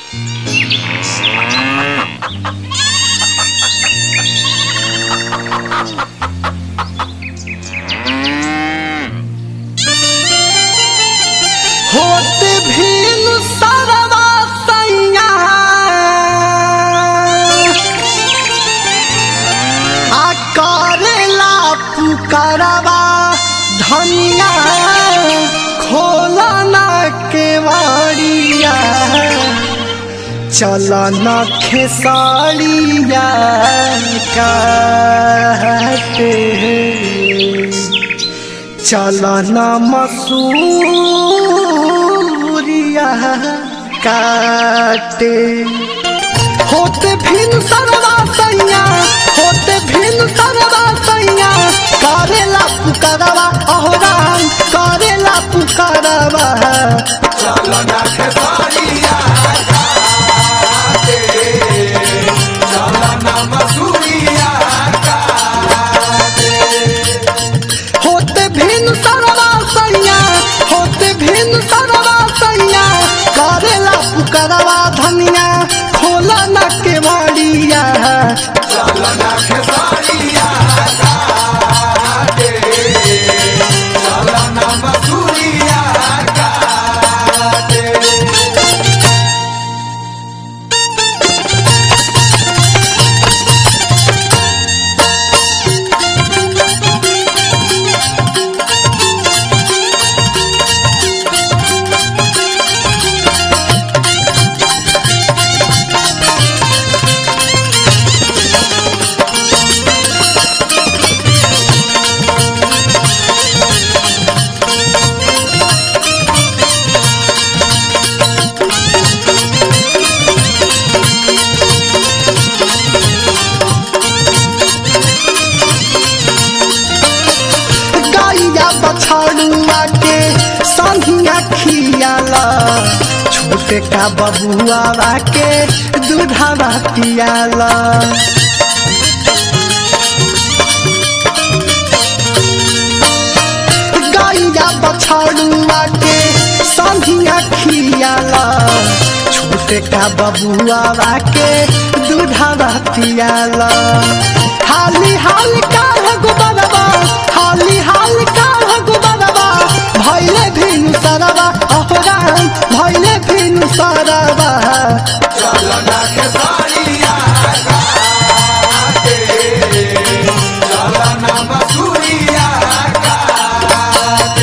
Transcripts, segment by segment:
होते भीन सरवा सैया आ करेला पुकारवा धनिया खोलना केवाड़िया चलन खेसारिया काटे चलन मसूरिया काटे होते भिन सरवा सैया होते भिन सरवा सैया करेला पुकारवा अहराम करेला पुकारवा चलना खेसारिया काटे, चलना मसूरिया काटे। होते भिन सरवा सैया होते भिन सरवा सैया करेला पुकारवा धनिया खोला न केवाड़िया चलना खेसारिया काटे, चलना मसूरिया काटे। गाइया बछड़ुआ के संधिया खियाला छोटे का बबुआ के दूधवा पियाला गाइया बछड़ुआ के संधिया खियाला छोटे का बबुआ के दूधवा पियाला हाली हाल का है गुबरवा हाली हाल का है गुबरवा भैले भिन सरवा अहराम भैले भिन सरवा चलना खेसारिया काटे, चलना मसूरिया काटे।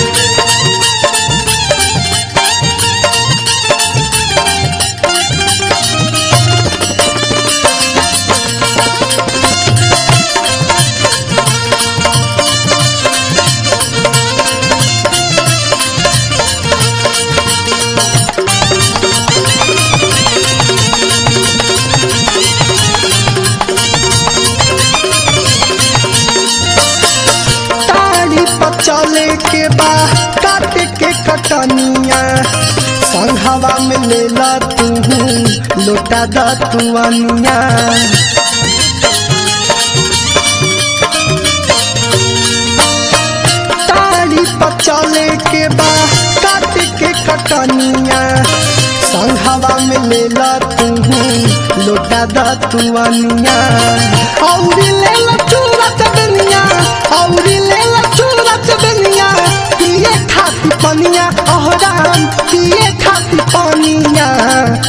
ताड़ी पर चले के बा काट के कटनिया संघवा में लेला तू लोटा द तुअनिया ताड़ी पर चले के बा काट के कटनिया संघवा में लेला तू लोटा द तुअनिया औरी लेला चूड़ा चबनिया औरी लेला चूड़ा चबनिया पिए खाती पनिया अहराम पिए खाती पनिया